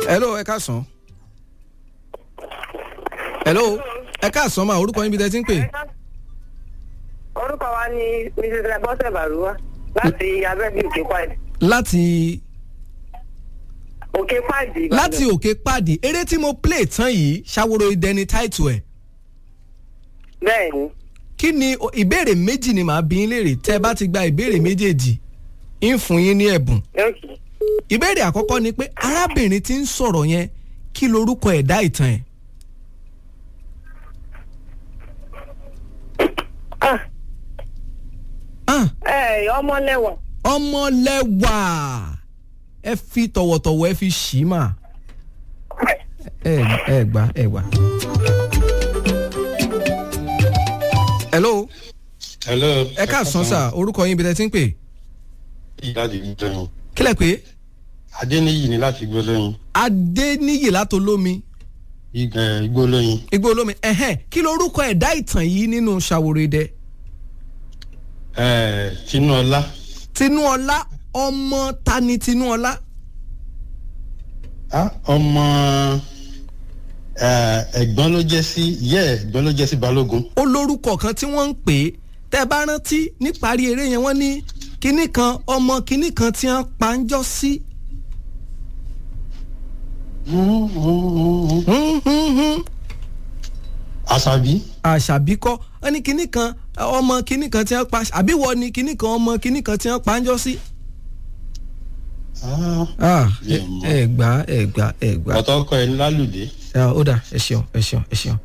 hello ẹ káàsán. hello ẹ káàsán máa orúkọ yín bí tẹ́ ti ń pè. orúkọ wa ni mrs bọ́sẹ̀ bàrúwá láti abẹ́bí òkè pàdé láti òkè pàdé Ìbàdàn. láti òkè pàdé eré tí mo play tán yìí ṣàwòrò ìdẹni táìtù ẹ̀ bẹ́ẹ̀ ni kí ni o- ìbéèrè méjì ni màá bí yín léèrè tẹ́ ẹ bá ti gba ìbéèrè méjèèjì ń fún yín ní ẹ̀bùn okay. ìbéèrè àkọ́kọ́ ni pé arábìnrin tí ń sọ̀rọ̀ yẹn kí lorúkọ ẹ̀dá ìtàn ẹ̀ ah Ah, ẹ ọmọlẹ́wà ọmọlẹ́wà ẹ fi tọ̀wọ̀tọ̀wọ̀ ẹ fi ṣì í mà ẹ ẹ gbà ẹ gbà. hello hello. ẹ káàsán sà orúkọ yín ibi tẹ́ ti ń pè láti gbólóyin. kílẹ̀ pé adéníyì ni láti gbólóyin. adéníyì látolómi Ig- gbólóyin. igbó olómi ẹ̀hẹ́n kí lorúkọ ẹ̀dá ìtàn yìí nínú ṣàwòrẹ́dẹ Eh, tinúọlá. tinúọlá ọmọ tani tinúọlá Ah, ọmọ eh, ẹ̀gbọ́n ló jẹ́ sí ìyá ẹ̀ ẹ̀gbọ́n ló jẹ́ sí balógun. ó lórúkọ kan tí wọ́n ń pè é tẹ́ ẹ bá rántí níparí eré yẹn wọ́n ní kinní kan ọmọ kinní kan tí wọ́n pa ń jọ sí. Hmm, hmm, hmm, hmm. Hmm, hmm, hmm. àṣàbí. àṣàbí kọ́ wọ́n ní kinní kan ọmọ kinní kan tí wọ́n pa àbí wọ́n ní kinní kan ọmọ kinní kan tí wọ́n pa ń jọ sí. Ah, Ah, ẹ Yé mọ̀. ẹ gbà ẹ gbà ẹ gbà. ọ̀tọ̀ ọkọ ẹ̀ ní lálùdé. Ah, ó dà ẹ ṣeun ẹ ṣeun ẹ ṣeun.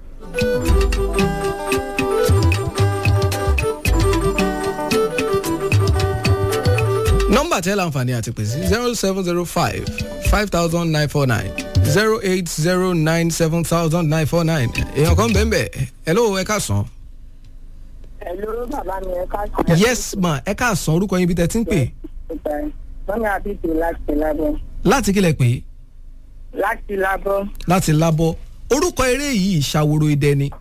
nọ́mbà tẹ́ láǹfààní àti pèsè zero seven zero five five thousand nine four nine zero eight zero nine seven thousand nine four nine èèyàn kan bẹ́ẹ̀ bẹ́ẹ̀ hello ẹ káàsán. Hello bàbá mi ẹ káàsán. yes ma ẹ káàsán orúkọ yín bí tẹ́ ti ń pè Mọ́mí àbíkú láti lábọ́. láti kílẹ̀ pé Láti lábọ́. láti lábọ́ orúkọ eré yìí ṣàwòrò idẹ ni.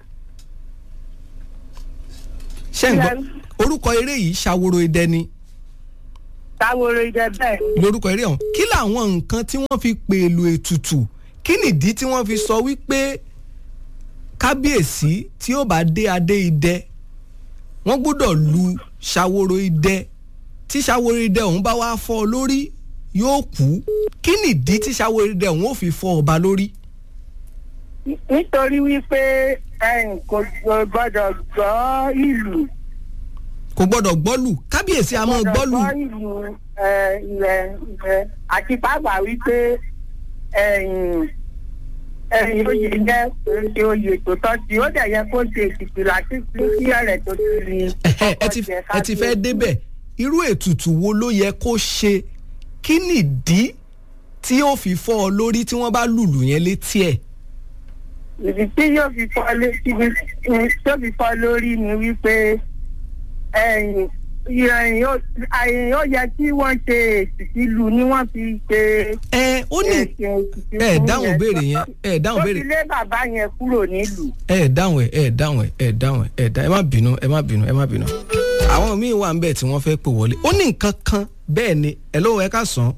ṣé ń gbọ́ orúkọ eré yìí ṣàwòrò idẹ ni Táworo ìjẹ bẹ́ẹ̀ ni. lórúkọ eré ọ̀hún kí làwọn nǹkan tí wọ́n fi pèlò ètùtù kí nìdí tí wọ́n fi sọ wípé kábíyèsí tí ó bá dé adé idẹ wọ́n gbọ́dọ̀ lu ṣàwòrò idẹ tí ṣàwòrò idẹ ọ̀hún bá wá fọ́ ọ lórí yóò kú kí nìdí tí ṣàwòrò idẹ ọ̀hún ò fi fọ́ ọba lórí. Nítorí wípé ẹ̀yìn kò gbọ́dọ̀ gbọ́ ìlú. kò gbọ́dọ̀ gbọ́lù kábíyèsí a máa gbọ́lù gbọ́ ìlú ẹ̀, ilẹ̀ ilẹ̀ àti pàápàá wípé ẹ̀yìn ẹ̀yìn oyè jẹ́ ṣe oyè tó tọ́ sí ó dẹ̀ yẹ kó ṣe ètùtù láti fi sí ẹ̀rẹ̀ tó ti rí i. Ẹ̀hẹ́, ẹ ti ẹ ti fẹ́ débẹ̀ irú ètùtù wo ló yẹ kó ṣe kí nìdí tí ó fi fọ́ ọ lórí tí wọ́n bá lùlù yẹn létí ẹ̀. ìdí tí yóò fi fọ́ létí tó fi fọ́ lórí ni wípé ẹ̀yìn ìròyìn ó àyìn ó yẹ kí wọ́n ṣe èsì ìlú ni wọ́n fi ṣe ẹ ó ní èsì èsì ẹ fún dáhùn yẹn. béèrè yẹn ẹ dáhùn ó béèrè fi lé bàbá yẹn kúrò nílùú. ẹ dáhùn ẹ ẹ dáhùn ẹ ẹ dáhùn ẹ ẹ dá ẹ má bínú ẹ má bínú ẹ má bínú. àwọn míín wà ń bẹ̀ tí wọ́n fẹ́ pè wọlé ó ní nǹkan kan bẹ́ẹ̀ ni ẹ lọ́wọ́ ẹ ká sàn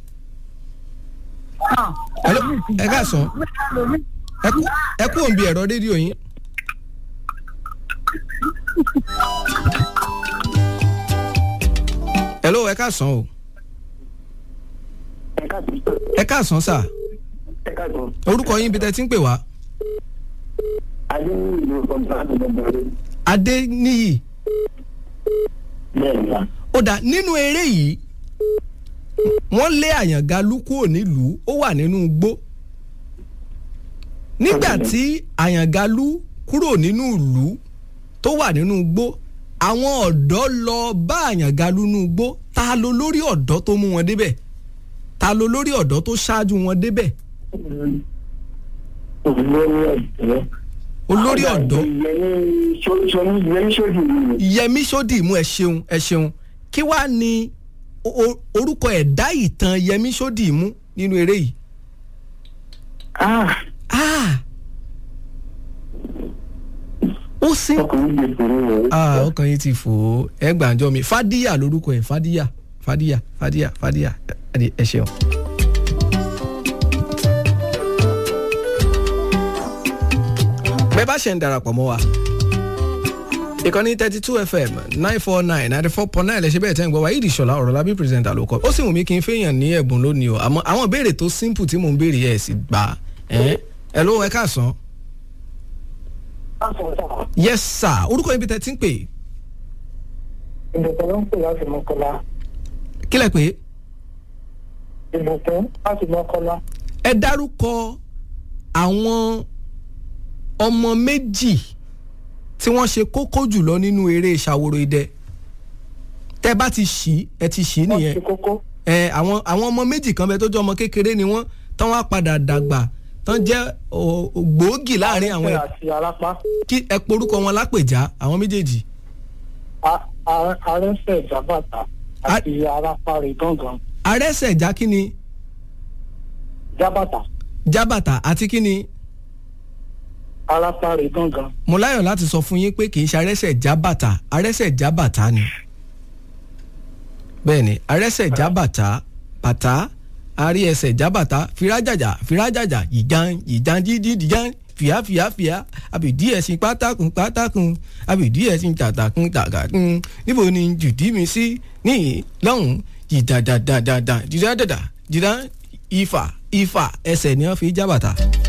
Hello, ẹ ká sàn ẹ kú ẹ kú òǹbí ẹ̀rọ rédíò yín. hello ẹ ká sàn o ẹ ká sàn sà orúkọ yín bí tẹ́ ti ń pè wá adéníyì ó dà nínú eré yìí wọ́n lé àyàngalú kúrò nílùú ó wà nínú igbó nígbà tí àyàngalú kúrò nínú ìlú tó wà nínú igbó àwọn ọ̀dọ́ lọ bá àyàngalú nínú igbó ta ló lórí ọ̀dọ́ tó mú wọn débẹ̀ ta ló lórí ọ̀dọ́ tó ṣáájú wọn débẹ̀ olórí ọ̀dọ́ yẹmí sódì mú ẹ ṣeun ẹ ṣeun kí wàá ní o- o- orúkọ ẹ̀dá ìtàn yẹmí sódì mú nínú eré yìí. Ah! ó sí. Ah, ọkàn yìí ti fò ó ẹ gbàǹjọ mi fàdíyà lórúkọ ẹ fàdíyà fàdíyà fàdíyà fàdíyà ẹ ẹ ṣeun. bẹ́ẹ̀ bá ṣe ń darapọ̀ mọ́ wa ìkànnì thirty two fm nine four nine ninety four point nine lẹ́sẹ̀ bẹ́ẹ̀ tẹ́ ń gbọ́ wa yìí ìṣọ̀lá ọ̀rọ̀ lábí pírẹsẹ̀ntà ló kọ́ ó sì wù mí kí n fẹ́yàn ní ẹ̀bùn lónìí o àmọ́ àwọn ìbéèrè tó simple tí mò ń béèrè ẹ̀ sì gbà ẹ̀ ẹ̀ ló ẹ káàsán. yes sir orúkọ ibi tẹ́ ti ń pè ìbùkún ló ń pè láti mọ́kànlá kílẹ̀ pé ìbùkún láti mọ́kànlá ẹ dárúkọ àwọn ọmọ méjì tí wọ́n ṣe kókó jùlọ nínú eré ìṣàwòrò idẹ tẹ́ bá ti ṣí ẹ ti ṣí wọ́n nìyẹn ṣe kókó ẹ àwọn àwọn ọmọ méjì kan bẹ tó jẹ́ ọmọ kékeré ni wọ́n tán wá padà dàgbà tán jẹ́ ò- ògbóògì láàrin àwọn ẹ àti arápá kí ẹ porúkọ wọn lápèjá àwọn méjèèjì A- a- arẹ́sẹ̀ ìjábàtà àti arápá rẹ̀ gángan arẹ́sẹ̀já kí ni jábàtà jábàtà àti kí ni arápá rẹ̀ gángan mo láyọ̀ láti sọ fún yín pé kì í ṣe arẹ́sẹ̀já bàtà arẹ́sẹ̀já bàtà ni bẹ́ẹ̀ ni arẹ́sẹ̀já bàtà bàtà arí ẹsẹ̀ jábàtà fìrájàjà fìrájàjà ìjàn ìjàn dídí ìjàn fìyà fìyà fìyà àbìdí ẹ̀sìn pátákùn pátákùn àbìdí ẹ̀sìn tàtàkùn tàgàkùn níbo ni jùdí mi sí níyì lọ́hùn jìdàdàdàdàdà jìdàdàdà jìdà ifà ifà ẹsẹ̀ ni wọ́n fi jábàtà.